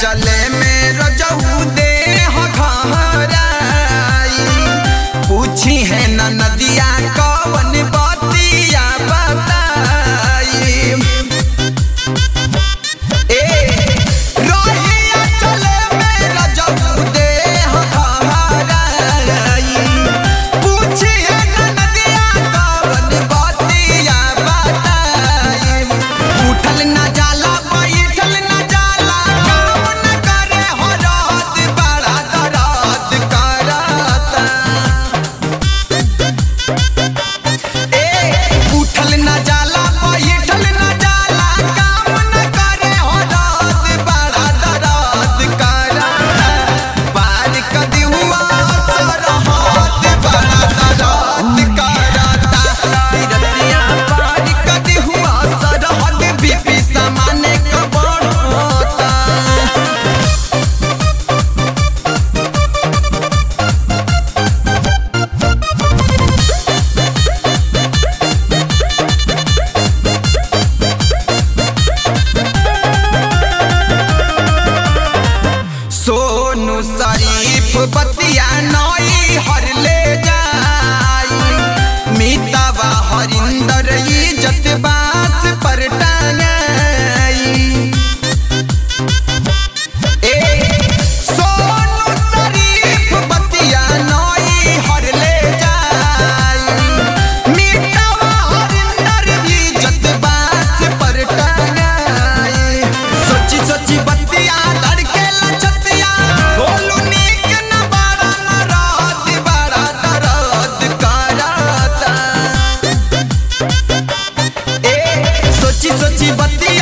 चले में रजऊ दे हो घहराई पूछी है न नदिया कवन बतिया बताई ए रोहिया चले में रजऊ दे हो घहराई पूछी है न नदिया कवन बतिया बताई उठल न जाला बैठल न जाला काम न करे हो रात बड़ा दरात करता ए उठल न जाला बैठल न जाला काम न करे हो रात बड़ा दरात करता पार कदी हुआ सरहद बड़ा दरात करता रतिया पार कदी हुआ सरहद बीपी सामाने क बढ़ता सोनू शरीफ बतिया नई हर ले जाई मीतावा हरिंदर इज्जत बास पर टांगाई ए सोनू शरीफ बतिया नई हर ले जाई मीतावा हरिंदर इज्जत बास पर टांगाई सोची सोची बतिया धड़के लचतिया बोलू नीक न बड़ा न रात बड़ा दर्द करता ए सोची सोची बतिया